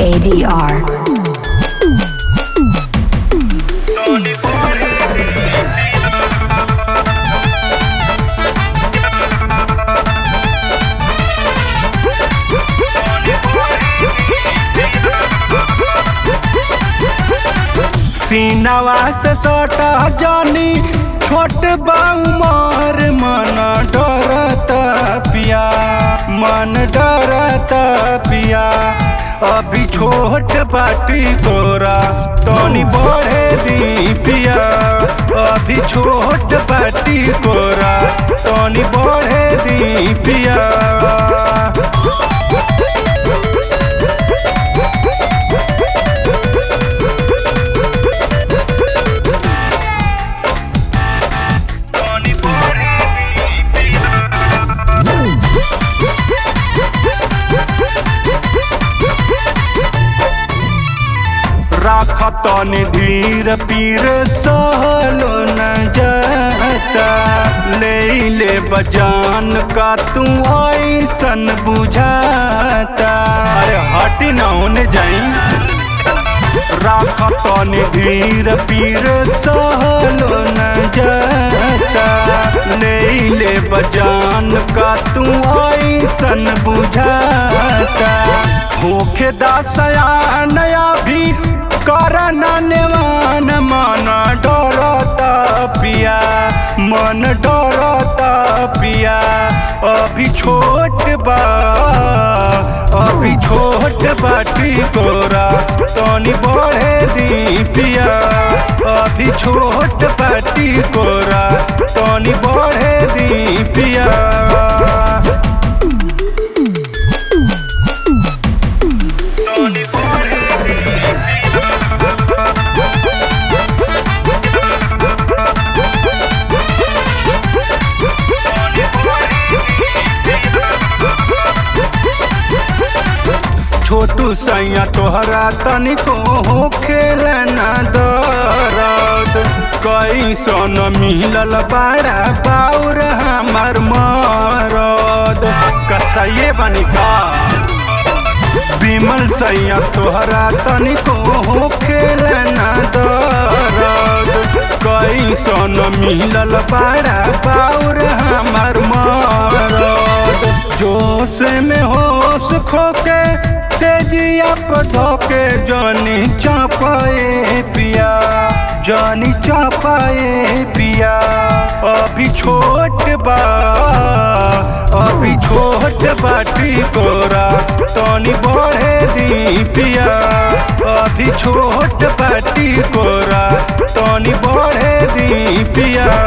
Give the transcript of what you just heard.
ADR. सीनावा से सटा जानी छोट बाउमर मन डरत पिया मन डरत पिया अभी छोट बाटी तोरा तनी बढ़े दी पिया अभी छोट बाटी तोरा तनी बढ़े दी पिया राखतनी धीर पीर सहलो न जाता ले ले बजान का तू ऐसन बुझाता अरे हटी ना होने जाई राखतनी धीर पीर सहलो न जाता ले ले बजान का तू ऐसन बुझाता होखे दासया नया भी करना नेवान मन डरता पिया मन डरता पिया अभी छोट बा अभी छोट बाटी कोरा तनी बढ़े दी पिया अभी छोट बाटी कोरा तनी बढ़े दी पिया छोटू सैया तोहरा तनिको हो खेलना दरद कैसन मिलल बाड़ा बाउर हमार मरद कसैये बनी का विमल सैया तोहरा तनिको हो खेलना दरद कैसन मिलल बाड़ा बाउर हमार मरद जोश में होश खोके से जिया धोके जानी चापाए पिया जानी चापाए पिया अभी छोट बा अभी छोट बाटी कोरा तनी बढ़े दी पिया अभी छोट बाटी कोरा तनी बढ़े दी पिया